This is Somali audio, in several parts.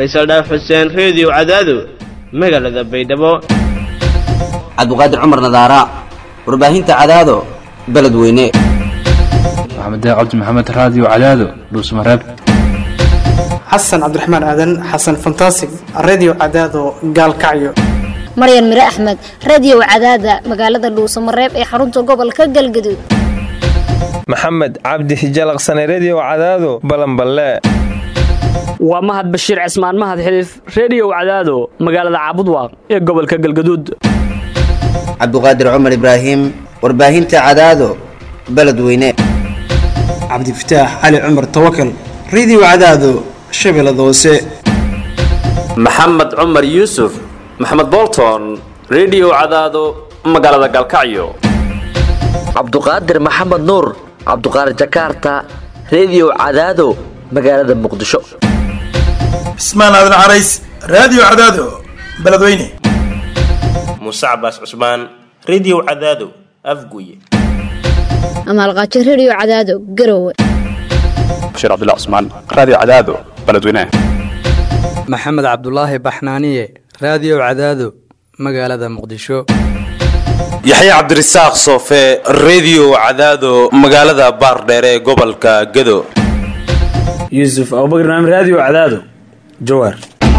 faysal dhaaf xuseen reediyo cadaado magaalada baydhabo cabdiqaadir cumar nadaara warbaahinta cadaado beledweyne maxamed cabdi maxamed raadiyo cadaado dhuusmareeb xasan cabdiraxmaan aadan xasan fantasig redio cadaado gaalkacyo maryan mire axmed radio cadaada magaalada dhuusamareeb ee xarunta gobolka galgaduud maxamed cabdi hijalaqsane redio cadaado balanballe waa mahad bashiir cismaan mahad xiliif reediyow cadaado magaalada caabudwaaq ee gobolka galgaduud cabdiqaadir cumar ibraahim warbaahinta cadaado beledweyne cabdifataax cali cumar tawakal redio cadaado shabeellada hoose maxamed cumar yuusuf maxamed bolton redio cadaado magaalada galkacyo cabduqaadir maxamed nuur cabduqaadir jakaarta redio cadaado magaalada muqdisho cismaan aadan carays raadiyo cadaado beledweyne muuse cabaas cusmaan redio cadaado afguye amaalqaajo redio cadaado garowe bashiir cabdilla cusmaan raadiyo cadaado beledweyne maxamed cabdulaahi baxnaaniye raadiyo cadaado magaalada muqdisho yaxya cabdirasaaq soofe redio cadaado magaalada baardheere ee gobolka gado yuusuf abubakr naam raadiyo cadaado jawaar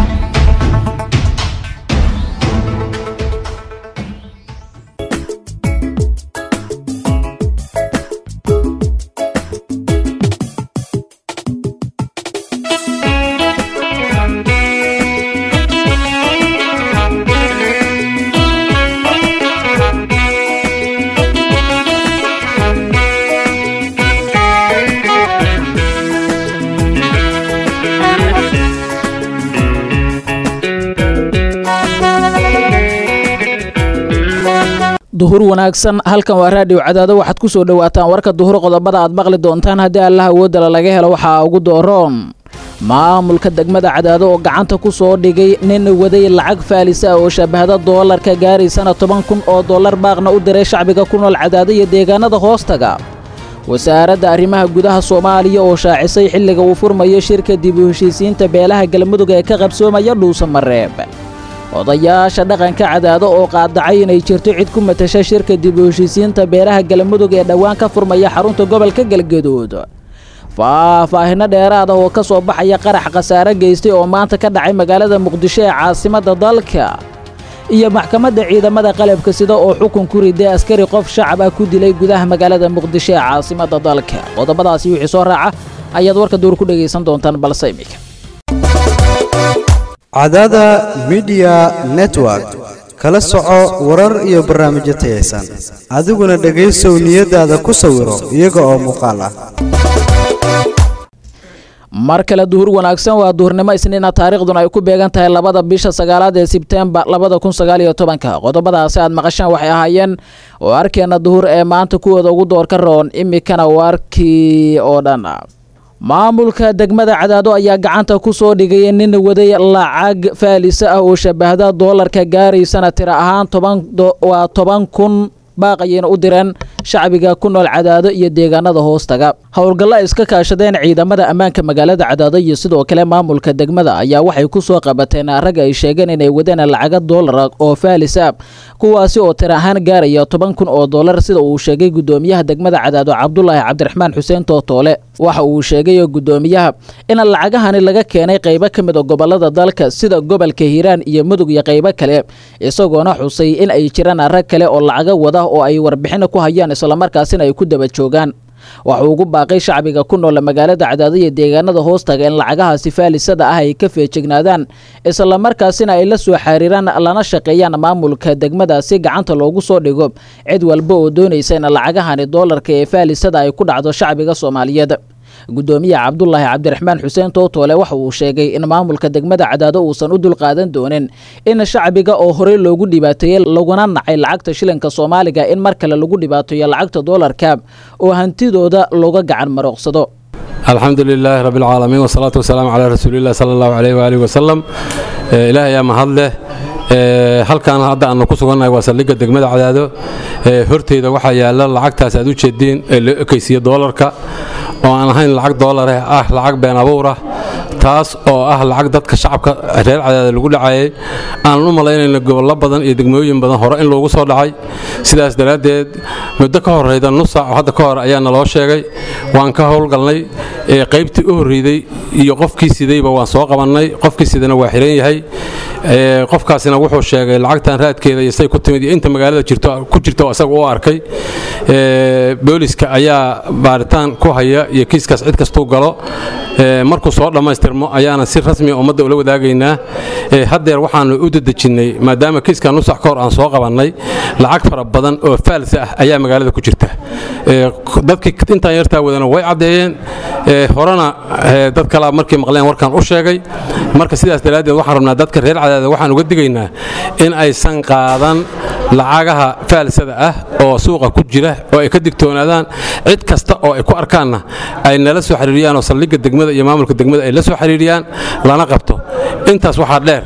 duhur wanaagsan halkan waa raadiyo cadaado waxaad ku soo dhowaataan warka duhur qodobada aad maqli doontaan haddii allah awoodala laga helo waxaa ugu dooroon maamulka degmada cadaado oo gacanta ku soo dhigay nin waday lacag faalisa ah oo shabahda doolarka gaaraysana toban kun oo dollar baaqna u diray shacbiga ku nool cadaado iyo deegaanada hoostaga wasaaradda arrimaha gudaha soomaaliya oo shaacisay xilliga uu furmayo shirka dib u heshiisiinta beelaha galmudug ee ka qabsoomaya dhuusamareeb odayaasha dhaqanka cadaado oo qaadacay inay jirto cid ku matasha shirka dib u heshiisiinta beeraha galmudug ee dhowaan ka furmaya xarunta gobolka galgaduud faahfaahino dheeraada oo ka soo baxaya qarax khasaare geystay oo maanta ka dhacay magaalada muqdisho ee caasimadda dalka iyo maxkamadda ciidamada qalabka sida oo xukun ku riday askari qof shacab ah ku dilay gudaha magaalada muqdisho ee caasimadda dalka qodobadaasi wixii soo raaca ayaad warka duur ku dhegaysan doontaan balse imika cadaada midiya network kala soco warar iyo barnaamijyo tayaysan adiguna dhegaysow niyadaada ku sawiro iyaga oo muuqaal ah mar kale duhur wanaagsan waa duhurnimo isniina taariikhduna ay ku beegan tahay labada bisha sagaalaad ee sebtembar labada kun sagaaliyo tobanka qodobadaasi aad maqashaan waxay ahaayeen oo arkeena duhur ee maanta kuwooda ugu doorka roon imikana waarkii oo dhan maamulka degmada cadaado ayaa gacanta ku soo dhigay nin waday lacag faalisa ah oo shabahda doolarka gaaraysana tira ahaan waa toban kun baaqayayna u direen shacbiga ku nool cadaado iyo deegaanada hoostaga howlgallo ay iska kaashadeen ciidamada ammaanka magaalada cadaado iyo sidoo kale maamulka degmada ayaa waxay ku soo qabateen rag ay sheegeen inay wadeen lacaga doolara oo faalis ah kuwaasi oo tir ahaan gaaraya toban kun oo doolar sida uu sheegay gudoomiyaha degmada cadaado cabdulaahi cabdiraxmaan xuseen tootoole waxa uu sheegay gudoomiyaha in lacagahani laga keenay qaybo ka mid a gobolada dalka sida gobolka hiiraan iyo mudug iyo qaybo kale isagoona xusay in ay jiraan rag kale oo lacaga wada oo ay warbixino ku hayaan islamarkaasina ay ku daba joogaan waxuu ugu baaqay shacbiga ku nool magaalada cadaado iyo deegaanada hoostaga in lacagahaasi faalisada ah ay ka feejignaadaan islamarkaasina ay la soo xariiraan lana shaqeeyaan maamulka degmadaasi gacanta loogu soo dhigo cid walba oo doonaysa in lacagahani doolarka ee faalisada ay ku dhacdo shacbiga soomaaliyeed gudoomiyaha cabdulaahi cabdiraxmaan xuseen tootoole waxa uu sheegay in maamulka degmada cadaado uusan u dulqaadan doonin in shacbiga oo horey loogu dhibaateeyey laguna nacay lacagta shilinka soomaaliga in mar kale lagu dhibaateeyo lacagta doolarka oo hantidooda looga gacan marooqsado alxamdu lilaahi rabbi alcaalamiin wasalaatu wasalaamu calaa rasuulillahi sala allahu caleyh waaalih wasalam ilaah ayaa mahad leh halkan hadda aanu ku sugannahay waa saldhigga degmada cadaado horteyda waxaa yaalla lacagtaas aad u jeediin ee loo ekaysiiye doolarka oo aan ahayn lacag doolareh ah lacag been abuur ah taas oo ah lacag dadka shacabka reer cadaada lagu dhacayay aanan u malaynayna gobollo badan iyo degmooyin badan hore in loogu soo dhacay sidaas daraaddeed muddo ka horreyda nus saac oo hadda ka hor ayaa naloo sheegay waan ka howlgalnay ee qaybtii u horreyday iyo qofkii sidayba waan soo qabannay qofkii sidana waa xiran yahay ee qofkaasina wuxuu sheegay lacagtan raadkeeda iyo say ku timid iyo inta magaalada jirto ku jirto isaga u arkay ee booliska ayaa baaritaan ku haya iyo kiiskaas cid kastuu galo ee markuu soo dhammaystirmo ayaana si rasmi ummadda ula wadaagaynaa ee haddeer waxaanu u dedejinnay maadaama kiiska nusax ka hor aan soo qabannay lacag fara badan oo faalsa ah ayaa magaalada ku jirta ee dadkii intaan yartaa wadana way caddeeyeen ee horena ee dad kalaa markay maqleen warkaan u sheegay marka sidaas daraaddeed waxaan rabnaa dadka reer cadaada waxaan uga digaynaa in aysan qaadan lacagaha faalsada ah oo suuqa ku jira oo ay ka digtoonaadaan cid kasta oo ay ku arkaanna ay nala soo xiriiriyaan oo saldhigga degmada iyo maamulka degmada ay la soo xiriiriyaan lana qabto intaas waxaa dheer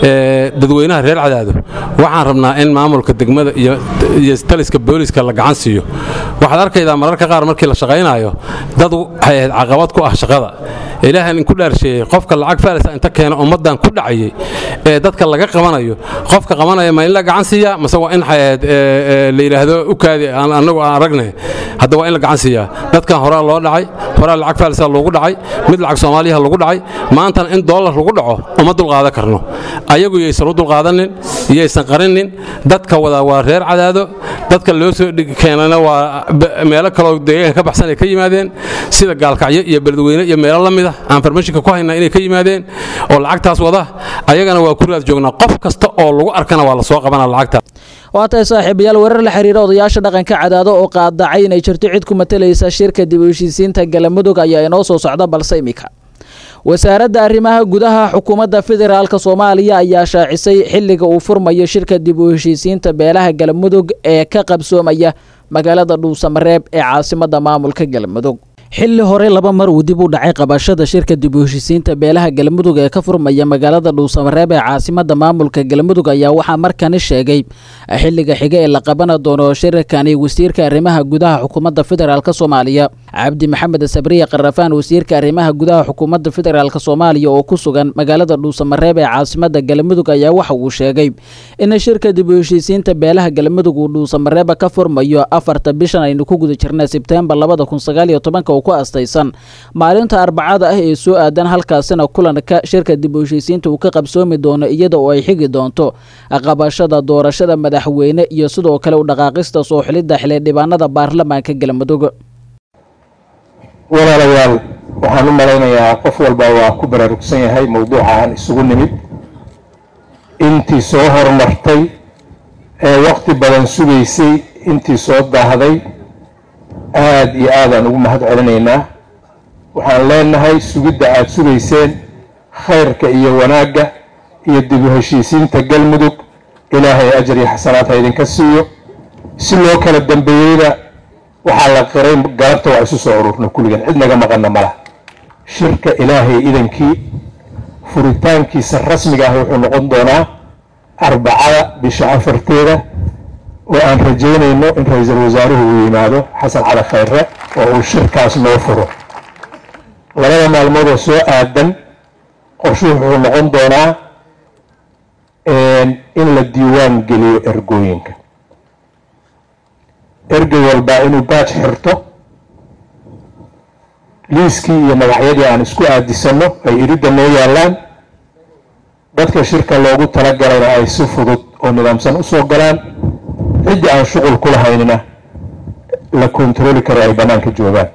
ee dadweynaha reer cadaado waxaan rabnaa in maamulka degmada iyo iyo taliska booliska la gacan siiyo waxaad arkaydaa mararka qaar markii la shaqaynaayo dad waxay ahayd caqabad ku ah shaqada ilaahan inku dhaarsheeyey qofka lacag faalisa inta keena ummaddan ku dhacayay ee dadka laga qabanayo qofka qabanaya ma in la gacan siiyaa mase waa in xayaad la yidhaahdo u kaadi aan annagu aan aragne hadda waa in la gacan siiyaa dadkan horaa loo dhacay horaa lacag faalisa loogu dhacay mid lacag soomaaliyaha lagu dhacay maantana in doolar lagu dhaco uma dulqaadan karno ayagu yaysan u dulqaadanin yaysan qarinin dadka wada waa reer cadaado dadka loo soo keenana waa meelo kaloo deegaanka ka baxsan ay ka yimaadeen sida gaalkacyo iyo beledweyne iyo meelo la mid ah aan farmashinka ku haynaa inay ka yimaadeen oo lacagtaas wada ayagana waa ku raad joognaa qof kasta oo lagu arkana waa la soo qabanaa lacagta waa tahay saaxiibayaal warar la xiriira odayaasha dhaqanka cadaado oo qaadacay inay jirto cid ku matalaysa shirka dib u heshiisiinta galamudug ayaa inoo soo socda balse imika wasaaradda arrimaha gudaha xukuumadda federaalk soomaaliya ayaa shaacisay xilliga uu furmayo shirka dib u heshiisiinta beelaha galmudug ee ka qabsoomaya magaalada dhuusamareeb ee caasimadda maamulka galmudug xilli hore laba mar uu dib u dhacay qabashada shirka dib u heshiisiinta beelaha galmudug ee ka furmaya magaalada dhuusamareeb ee caasimadda maamulka galmudug ayaa waxaa markani sheegay xilliga xiga ee la qaban doono shirkani wasiirka arrimaha gudaha xukuumadda federaalk soomaaliya cabdi maxamed sabriye qarafaan wasiirka arrimaha gudaha xukuumadda federaalk soomaaliya oo ku sugan magaalada dhuusamareeb ee caasimadda galmudug ayaa waxa uu sheegay in shirka dib u heshiisiinta beelaha galmudug uu dhuusamareeba ka furmayo afarta bishan aynu ku guda jirna sebteembar labada kun sagaaliyo tobanka ku astaysan maalinta arbacada ah ee soo aadan halkaasina kulanka shirka dib u heshiisiinta uu ka qabsoomi doono iyada oo ay xigi doonto qabashada doorashada madaxweyne iyo sidoo kale u dhaqaaqista soo xilidda xildhibaanada baarlamaanka galmudug walaalayaal waxaan u malaynayaa qof walba waa ku baraarugsan yahay mowduuca aan isugu nimid intii soo horumartay ee waqti badan sugaysay intii soo daahday aada iyo aadaan ugu mahad celinaynaa waxaan leenahay sugidda aada sugayseen khayrka iyo wanaagga iyo dib u heshiisiinta galmudug ilaahay ajar iyo xasanaad ha idinka siiyo si loo kala dambeeyeyna waxaa la qiray galabta waa isu soo ururna kulligan cid naga maqanna mala shirka ilaahay idankii furitaankiisa rasmiga ah wuxuu noqon doonaa arbacada bisha afarteeda oo aan rajaynayno in ra-iisul wasaaruhu uu yimaado xasan cali khayre oo uu shirkaas noo furo labada maalmood oo soo aadan qorshuhu wuxuu noqon doonaa in la diiwaan geliyo ergooyinka ergey walbaa inuu baaj xirto liiskii iyo magacyadii aan isku aadisanno ay iridda noo yaallaan dadka shirka loogu talagalayna ay si fudud oo nidaamsan u soo galaan ciddii aan shuqul ku lahaynina la kontarooli karo ay bannaanka joogaan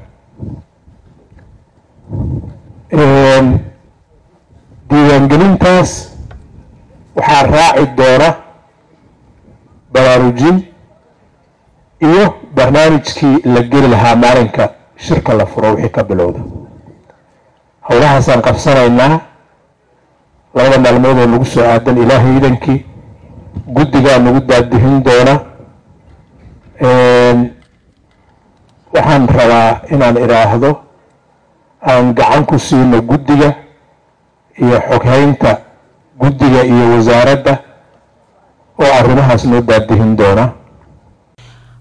diiwaangelintaas waxaa raaci doona baraarujin iyo barnaamijkii la geli lahaa maalinka shirka la furo wixii ka bilowda howlahaasaan qabsanaynaa labada maalmood oo nagu soo aadan ilaahay idankii guddigaa nagu daadihin doona waxaan rabaa inaan idhaahdo aan gacan ku siino guddiga iyo xoghaynta guddiga iyo wasaaradda oo arrimahaas noo daadihin doona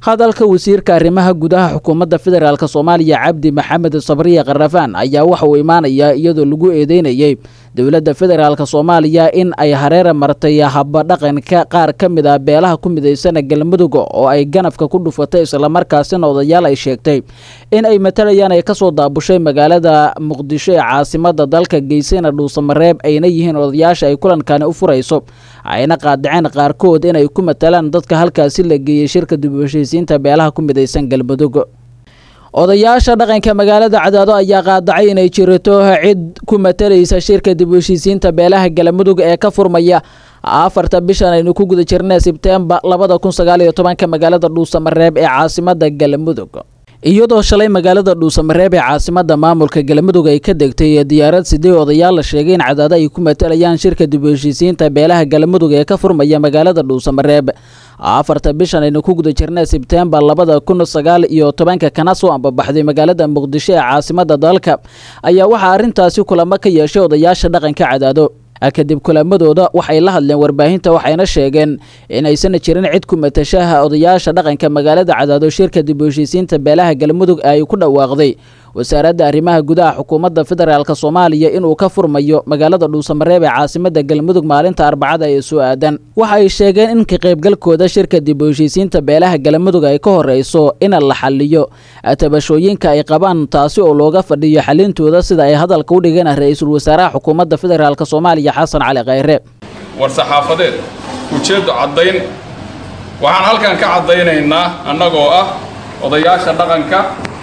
hadalka wasiirka arrimaha gudaha xukuumadda federaalk soomaaliya cabdi maxamed sabriye karafaan ayaa waxa uu imaanayaa iyadoo lagu eedeynayay dowladda federaalk soomaaliya in ay hareera martay habadhaqanka qaar ka mid ah beelaha ku midaysana galmudug oo ay ganafka ku dhufatay islamarkaasina odayaal ay sheegtay in ay matalayaan ay kasoo daabushay magaalada muqdisho ee caasimada dalka geysana dhuusamareeb ayna yihiin odayaasha ay kulankani u furayso ayna qaadaceen qaarkood inay ku matalaan dadka halkaasi la geeyey shirka dib u heshiisiinta beelaha ku midaysan galmudug odayaasha dhaqanka magaalada cadaado ayaa qaadacay inay jirto cid ku matalaysa shirka dib u heshiisiinta beelaha galmudug ee ka furmaya afarta bishan aynu ku guda jirnay sebtembar labada kun sagaal iyo tobanka magaalada dhuusamareeb ee caasimada galmudug iyadoo shalay magaalada dhuusamareeb ee caasimada maamulka galmudug ay ka degtay diyaarad sidee odayaal la sheegay in cadaado ay ku matalayaan shirka dib u heshiisiinta beelaha galmudug ee ka furmaya magaalada dhuusamareeb afarta bishan aynu ku guda jirnay sebtembar labada kun sagaal iyo tobanka kana soo ambabaxday magaalada muqdisho ee caasimada dalka ayaa waxaa arrintaasi kulamo ka yeeshay odayaasha dhaqanka cadaado kadib kulamadooda waxay la hadleen warbaahinta waxayna sheegeen in aysan jirin cid ku matashaha odayaasha dhaqanka magaalada cadaado shirka dib u heshiisiinta beelaha galmudug ay ku dhawaaqday wasaaradda arrimaha gudaha xukuumadda federaalk soomaaliya inuu ka furmayo magaalada dhuusamareeb ee caasimada galmudug maalinta arbacada ee soo aadan waxa ay sheegeen in ka qaybgalkooda shirka dib u heshiisiinta beelaha galmudug ay ka horeyso in la xaliyo tabashooyinka ay qabaan taasi oo looga fadhiyo xalintooda sida ay hadalka u dhigeen ra-iisul wasaaraha xukuumadda federaalk soomaaliya xasan cali khayre war saxaafadeed ujeeddu caddayn waxaan halkan ka caddaynaynaa annagoo ah odayaasha dhaqanka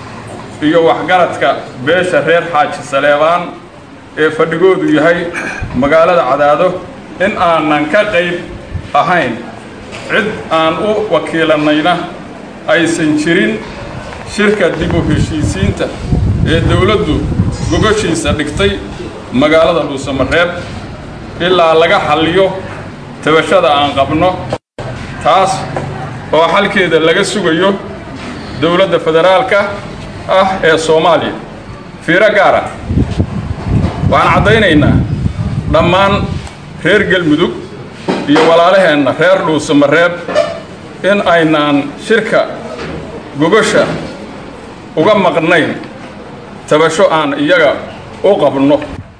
iyo waxgaradka beesha reer xaaji saleebaan ee fadhigoodu yahay magaalada cadaado in aanan ka qayb ahayn cid aan u wakiilannayna aysan jirin shirka dib u heshiisiinta ee dowladdu gogoshiisa dhigtay magaalada dhuusamareeb ilaa laga xalliyo tabashada aan qabno taas oo xalkeeda laga sugayo dowladda federaalka ah ee soomaaliya fiiro gaara waxaan caddaynaynaa dhammaan reer galmudug iyo walaalaheenna reer dhuusamareeb in aynaan shirka gogosha uga maqnayn tabasho aan iyaga u qabno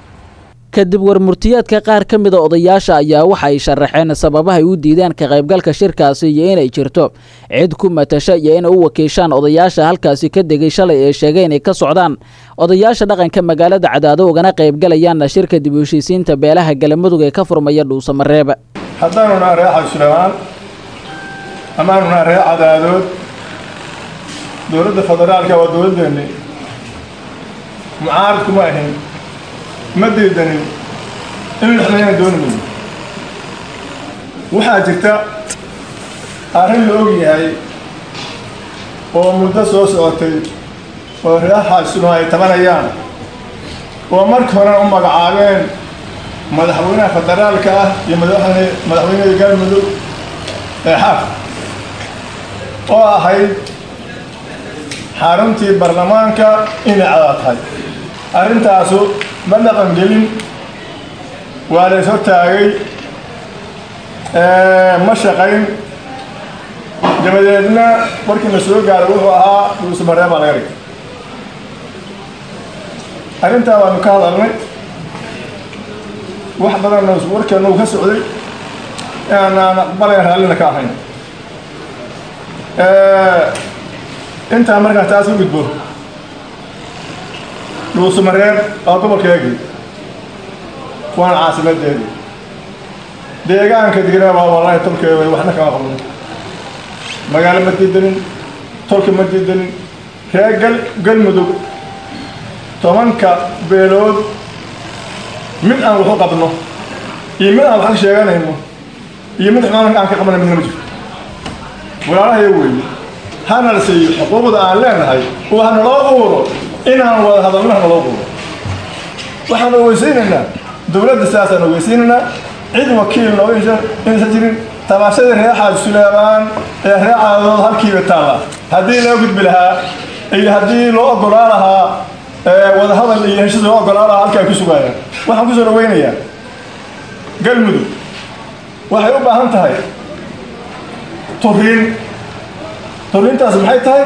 kadib warmurtiyeedka qaar ka mida odayaasha ayaa waxa ay sharaxeen sababahay u diideen ka qaybgalka shirkaasi iyo inay jirto cid ku matasha iyo inay u wakiishaan odayaasha halkaasi ka degay shalay ee sheegay inay ka socdaan odayaasha dhaqanka magaalada cadaado ugana qaybgalayaanna shirka dib u heshiisiinta beelaha galamudug ee ka furmaya dhuusamareeb haddaanu naha ree xabsulamaan amaanu naha ree cadaadood dowladda federaalka waa dowladdeennii mucaaradku ma ahin ma diidanin in lixdayna dooni mayno waxaa jirta arrin la og yahay oo muddo soo socotay oo reer xaasino ay tabanayaan oo markii horena u magacaabeen madaxweynaha federaalka ah iyo madaxweyne madaxweynada galmudug ee xaaf oo ahayd xaruntii baarlamaanka inay cadaa tahay arrintaasu ma dhaqan gelin waa la is hortaagay ma shaqayn dabadeedna markii la soo gaaray wuxuu ahaa dhuusamareeb baa laga dhigay arrintaa waanu ka hadalnay wax badanna warkeena uu ka socday aanaan aqbalayn raallina ka ahayn intaa markaa taas u gudbo dhuusamareeb waa gobolkeegii waana caasimadeedii deegaanka digna waa walahi tolkeeda waxna kama qabno magaalo ma diidanin tolka ma diidanin reer gal galmudug tobanka beelood mid aan waxu qabno iyo mid aan wax ka sheeganayno iyo mid xumaan aan ka qabana midna ma jirto walaalahay weeye hana la siiyo xuquuqda aan leenahay oo ha naloo quuro inaan wada hadalno ha naloo quuro waxaan ogeysiinaynaa dowladda sidaasaan ogeysiinaynaa cid wakiil nooga inaysan jirin tabaashadii reer xaaj suleebaan ee reer caadood halkiiba taalla haddii loo gudbi lahaa iyo haddii loo ogolaa lahaa wadahadal iyo heshiis loo ogolaa lahaa halkaa ku sugaayaan waxaan kusoo dhaweynayaa galmudug waxay u baahan tahay turiin turintaas maxay tahay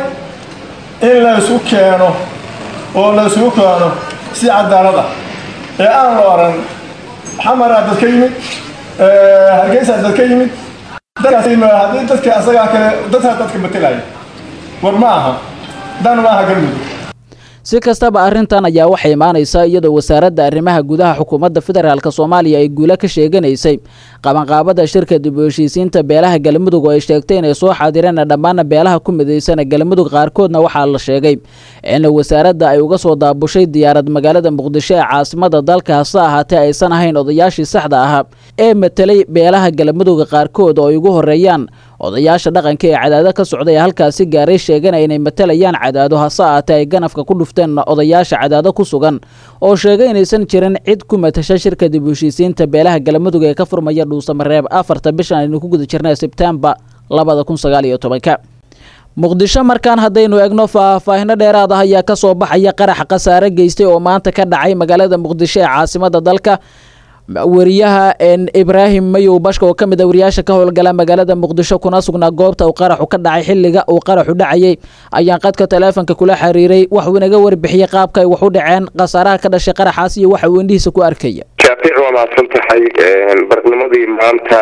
in la isu keeno oo la isugu keeno si cadaalad ah ee aan la oran xamaraa dad ka yimid hargeysaa dad ka yimid dadkaas haddii dadka asagaa kale dadkaa dadka matelaya war ma aha dan ma aha galmudug si kastaba arrintan ayaa waxay imaanaysaa iyadoo wasaaradda arrimaha gudaha xukuumadda federaalk soomaaliya ay guulo ka sheeganaysay qabanqaabada shirka dib u heshiisiinta beelaha galmudug oo ay sheegtay inay soo xaadireen dhammaana beelaha ku midaysana galmudug qaarkoodna waxaa la sheegay in wasaaradda ay uga soo daabushay diyaarad magaalada muqdisho ee caasimada dalka hase ahaatee aysan ahayn odayaashii saxda ahaa ee matelay beelaha galmudug qaarkood oo ay ugu horeeyaan odayaasha dhaqanka ee cadaado ka socday ee halkaasi gaaray sheeganaya inay matalayaan cadaado hase ahaatee ay ganafka ku dhufteen odayaasha cadaado ku sugan oo sheegay inaysan jirin cid ku matasha shirka dib u heshiisiinta beelaha galmudug ee ka furmaya dhuusamareeb afarta bishan aynu ku guda jirnay sebtembar labada kun sagaal iyo tobanka muqdisho markaan haddaynu egno faahfaahino dheeraad ah ayaa ka soo baxaya qarax khasaare geystay oo maanta ka dhacay magaalada muqdisho ee caasimada dalka wariyaha ibraahim mayow bashka oo ka mid a wariyaasha ka howlgala magaalada muqdisho kuna sugnaa goobta uu qaraxu ka dhacay xilliga uu qaraxu dhacayay ayaan qadka taleefonka kula xiriiray waxuu inaga warbixiyey qaabka ay wax u dhaceen khasaaraha ka dhashay qaraxaas iyo waxa uu indhihiisa ku arkaya shaafiic waa mahadsan tahay barnimadii maanta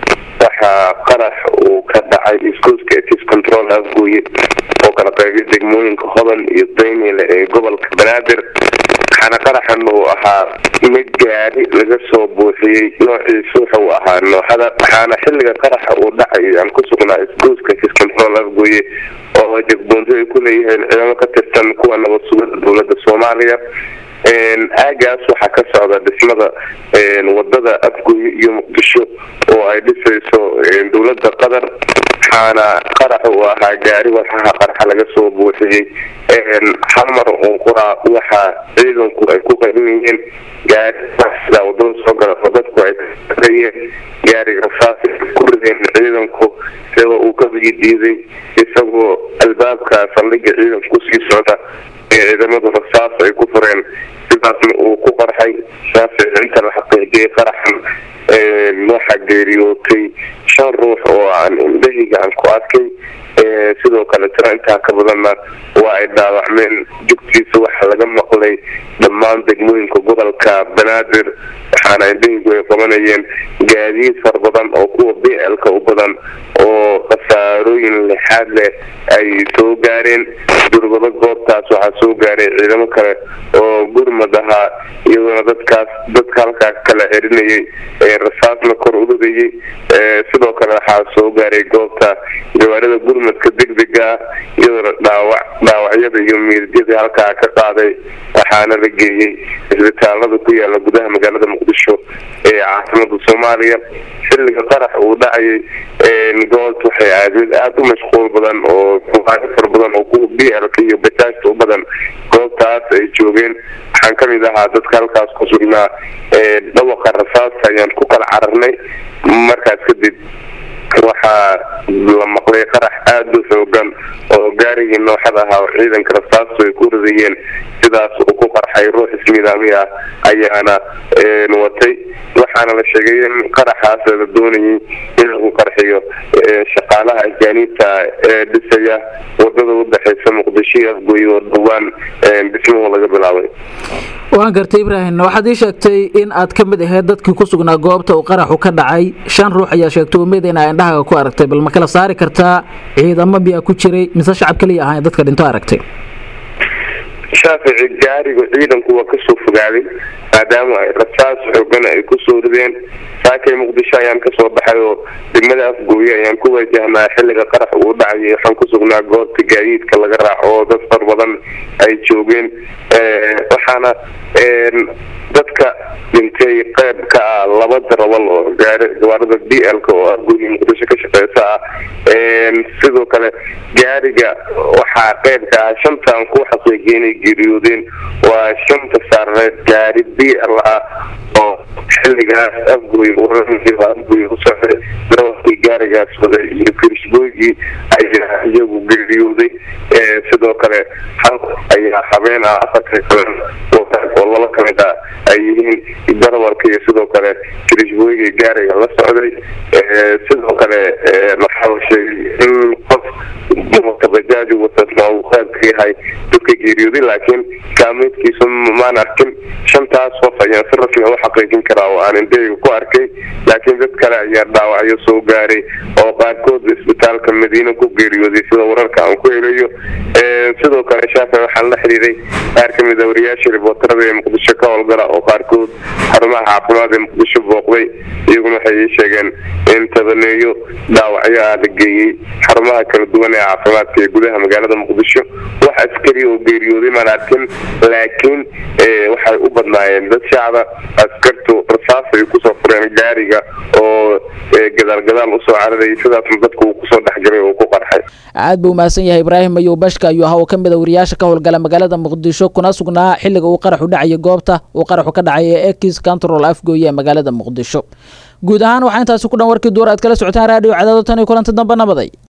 waxaa qarax uu ka dhacay iskuuska tis control afgooye oo kala qaybay degmooyinka hodan iyo daynile ee gobolka banaadir waxaana qaraxan uu ahaa mid gaari laga soo buuxiyey noociisu wuxuu ahaa nooxada waxaana xilliga qaraxa uu dhacay aan ku sugnaa iskuuska tis control afgooye oo jagboonto ay ku leeyihiin ciidamo ka tirsan kuwa nabad sugada dowladda soomaaliya aagaas waxaa ka socda dhismada wadada afgooye iyo muqdisho oo ay dhisayso dowladda qatar waxaana qarax uu ahaa gaari walxaha qaraxa laga soo buuxiyey hal mar uun quraa waxaa ciidanku ay ku qarinayeen gaari sida wadada soo gala oo dadku ay kaayeen gaariga saas ku rideen ciidanku sida uu ka diiday isagoo albaabka saldhiga ciidanku kusii socda ee ciidamadu rasaas ay ku fureen sidaasna uu ku qarxay shaafic inta la xaqiijiyay qaraxan waxaa geeriyootay shan ruux oo aan indhahayga aan ku arkay sidoo kale tiro intaa ka badanna waa ay dhaawacmeen jugtiisa waxaa laga maqlay dhammaan degmooyinka gobolka banaadir waxaana indhahaygu ay qabanayeen gaadiid far badan oo kuwa b l-ka u badan oo khasaarooyin lixaad leh ay soo gaareen durbado goobtaas waxaa soo gaaray ciidamo kale oo gurmad ahaa iyadoona dadkaas dadka halkaa kala cerinayay ee rasaasna kor u ridayay sidoo kale waxaa soo gaaray goobta gawaarida gurmadka degdega ah iyadoona dhaawac dhaawacyada iyo miidyadii halkaa ka qaaday waxaana la geeyey isbitaalada ku yaala gudaha magaalada muqdisho ee caasimada soomaaliya xilliga qarax uu dhacayay goobta waxay ahayd mid aada u mashquul badan oo muqaano fara badan oo kuwa b l-ka iyo bajaajta u badan goobtaas ay joogeen waxaan kamid ahaa dadka halkaas ku sugnaa dhawaqa rasaasta ayaan ku kala cararnay markaas kadib waxaa la maqlay qarax aada u xoogan oo gaarigii nooxad ahaa oo ciidanka rasaastu ay ku ridayeen sidaas uu ku qarxay ruux ismiidaami ah ayaana watay waxaana la sheegay in qaraxaas la doonayay in lagu qarxiyo shaqaalaha ajaaniibta ee dhisaya wadada udhexeysa muqdisho iyo afgooye oo dhowaan dhismuhu laga bilaabay waan gartay ibraahim waxaad ii sheegtay in aad ka mid ahayd dadkii ku sugnaa goobta uu qaraxu ka dhacay shan ruux ayaa sheegtay umid in aa indhahaga ku aragtay bal ma kala saari kartaa ciidamo miyaa ku jiray mise shacab kaliya ahaan dadka dhinto aragtay shaafici gaariga ciidanku waa kasoo fogaaday maadaama ay rasaas xoogan ay kusoo rideen saakay muqdisho ayaan kasoo baxay oo degmada afgooye ayaan ku wajahnaa xilliga qarax uu dhacayay waxaan ku sugnaa goobta gaadiidka laga raaco oo dad far badan ay joogeen waxaana dadka dhintay qeyb ka ah laba darawal oo gaari gawaarida d l-ka oo afgooye muqdisho ka shaqeysa ah sidoo kale gaariga waxaa qeyb ka ah shantaan ku xaqiijiyay inay geeriyoodeen waa shanta saareed gaari b l ah oo xilligaas afgooye afgooye u socday darawalkii gaarigaas waday iyo kirishbooygii ayaa iyagu geeriyooday sidoo kale hal ayaa habeen ah afarka kale oo oo laba ka mid ah ay yihiin darawalka iyo sidoo kale kirishbooyiga gaariga la socday sidoo kale waxaa la sheegay in qof wata bajaaji watasna uu qayb ka yahay dadka geeriyooday laakiin kaameydkiisu maan arkin shantaas qof ayaan si rasmi u xaqiijin karaa oo aan indhahayga ku arkay laakiin dad kale ayaa dhaawacyo soo gaaray oo qaarkood isbitaalka madiina ku geeriyooday sida wararka aan ku helayo sidoo kale shaafi waxaan la xiriiray qaar ka mid a wariyaashii ribootarada ee muqdisho ka howlgala oo qaarkood xarumaha caafimaad ee muqdisho booqday iyaguna waxay ii sheegeen in tabaneeyo dhaawacyo ah la geeyey xarumaha kala duwan ee caafimaadka ee gudaha magaalada muqdisho wax askari oo geeriyooday maan arkin laakiin waxay u badnaayeen dad shacba askartu rasaas ay kusoo fureen gaariga oo gadaal gadaal usoo cararayay sidaasna dadku uu kusoo dhexgalay oo ku qarxay aad buu mahadsan yahay ibraahim ayuu bashka ayuu ahaa oo ka mid a wariyaasha ka howlgala magaalada muqdisho kuna sugnaa xilliga uu qaraxu dhacaya goobta uu qaraxu ka dhacay ee ekis control afgooye ee magaalada muqdisho guud ahaan waxaa intaasi ku dhan warkii duur aad kala socotaan raadiyo cadaado tan iyo kulanti dambe nabaday